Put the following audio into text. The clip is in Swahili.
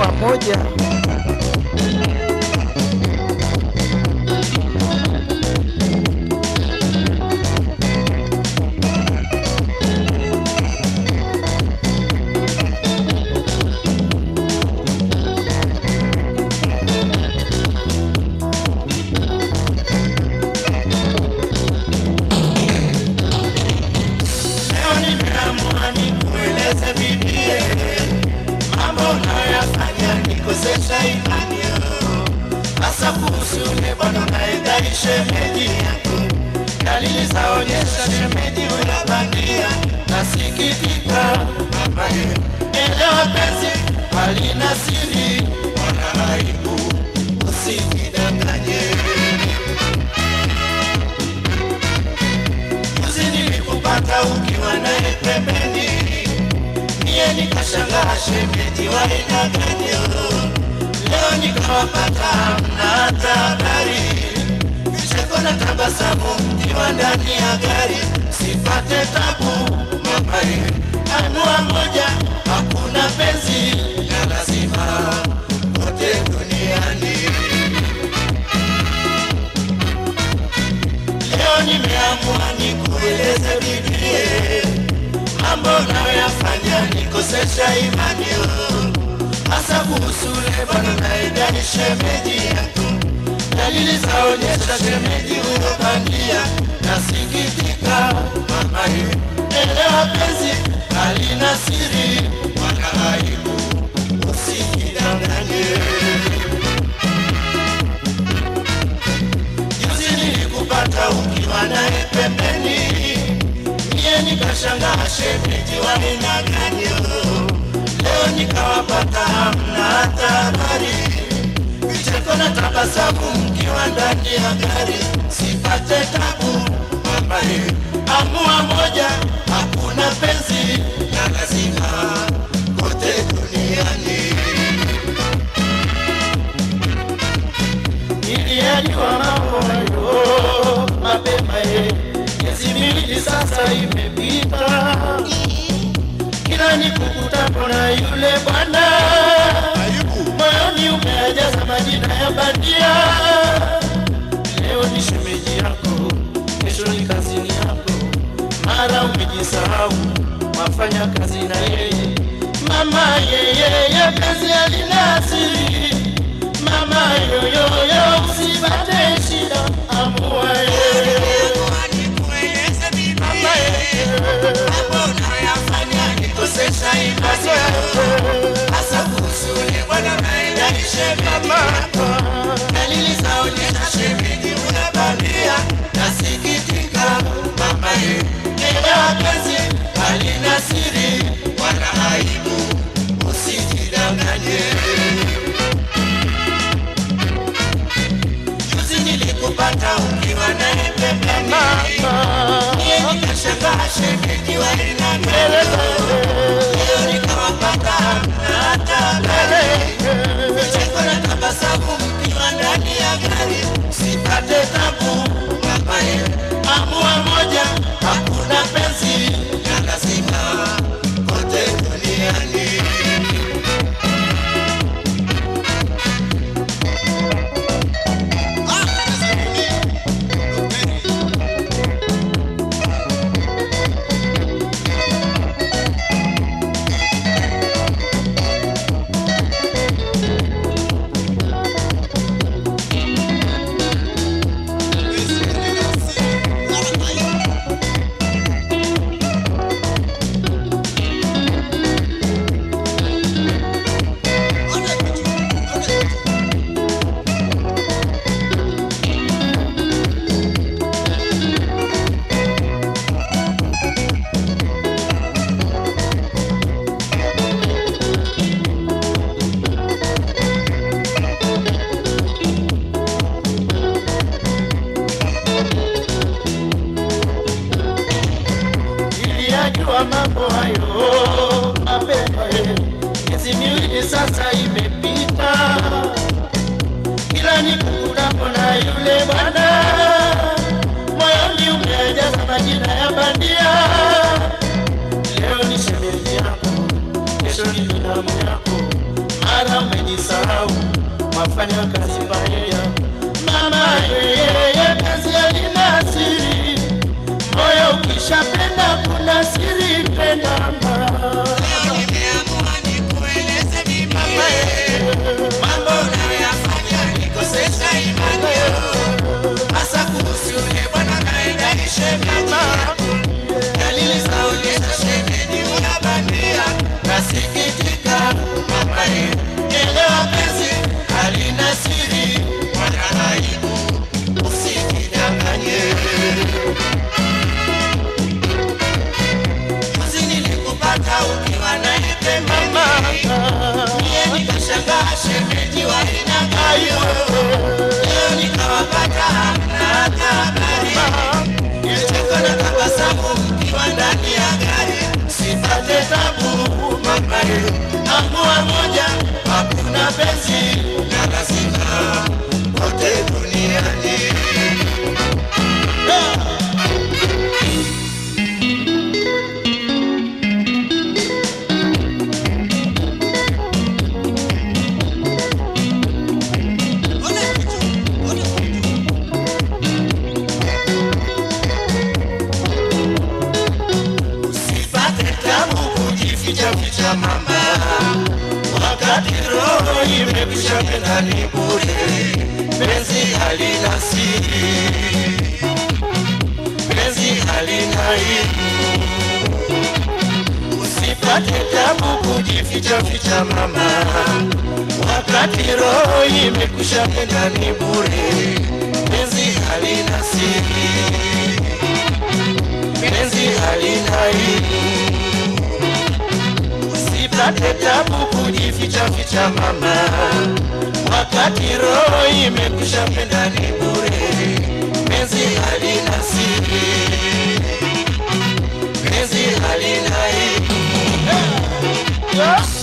wa moja. Leo nimeamua nikueleze bibie mambo unayoyafanya nikosesha imani yo. hasa kuhusu yule bwana unayedai shemeji yako. Dalili zaonyesha shemeji unabandia, nasikitika mamaye. Elewa penzi halina siri wala aibu, usijidanganye. Juzi nilikupata ukiwa naye pembeni, niye nikashangaa shemeji wa aina gani yo. Leo nikawapata hamna hata habari, vicheko na tabasamu mkiwa ndani ya gari, sipate tabu mamaye. Anua moja, hakuna penzi ya lazima kote duniani. Leo nimeamua nikueleze bibie mambo unayoyafanya nikosesha imani yo. hasa kuhusu ule bwana naedani shemeji yako. Dalili zaonyesha shemeji huyo bandia, nasikitika mamaye. Elewa penzi halina siri wala aibu, usijidanganye. Juzi nilikupata ukiwa naye pembeni, niye nikashangaa shemeji wa aina gani yo. Leo nikawapata hamna hata habari, vicheko na tabasamu mkiwa ndani ya gari, sipate tabu mamaye. Amua moja, hakuna penzi na lazima kote duniani. Niliyajua mambo hayo mapema, ye miezi miwili sasa imepita, kila nikukutapo na yule bwana, moyoni umejaza majina ya bandia. Leo ni shemeji yako, kesho ni kazini yako, mara umejisahau wafanya kazi na yeye. Mama yeye kazi alina asiri Mama yoyoyo usipate shida, amua yeye. Mama yeye. Nikosesha imani yako, hasa kuhusu ule bwana naendani shemeji yako. Dalili zaonyesha shemeji unabandia, nasikitika mama ye. Elewa penzi halina siri wala aibu, usijidanganye. Juzi nilikupata ukiwa naye pembeni, niye nikashangaa shemeji wa aina gani. Leo nikawapata hamna hata habari, vicheko na tabasamu mkiwa ndani ya gari, sipate tabu mamaye. Amua moja, hakuna penzi ya lazima kote duniani. Niliyajua mambo hayo mapema, ye. miezi miwili sasa imepita, kila nikukutapo na yule bwana, moyoni umejaza majina ya bandia. Leo ni shemeji yako, kesho ni binamu yako, mara ume mnasahau mwafanya kazi pamoja. Mama yeye kazi halina siri, moyo ukishapenda kuna siri pendamba. Leo nimeamua nikueleze mimi mambo unayoyafanya nikosesha imani hasa kuhusu yule bwana naenda shemeji dalili zaonyesha shemeji unabandia nasikitika mamae elewa penzi halina siri wala aibu usikidanganye Juzi nilikupata ukiwa naye pembeni Mie nikashangaa shemeji wa aina gani Leo nikawapata hamna hata habari Kicheko na tabasamu mkiwa ndani ya gari Sipate tabu mamae Amua moja hakuna penzi na lazima wote duniani Usipate tabu kujificha ficha mama, wakati roho imekwisha penda ni bure, penzi halina siri, penzi halina aibu. Usipate tabu kujificha ficha mama, wakati roho imekwisha penda ni bure, penzi halina siri penzi halina aibu. Usipate tabu kujificha ficha mama, wakati roho imekwisha penda ni bure. Penzi halina siri, penzi halina aibu. Yes.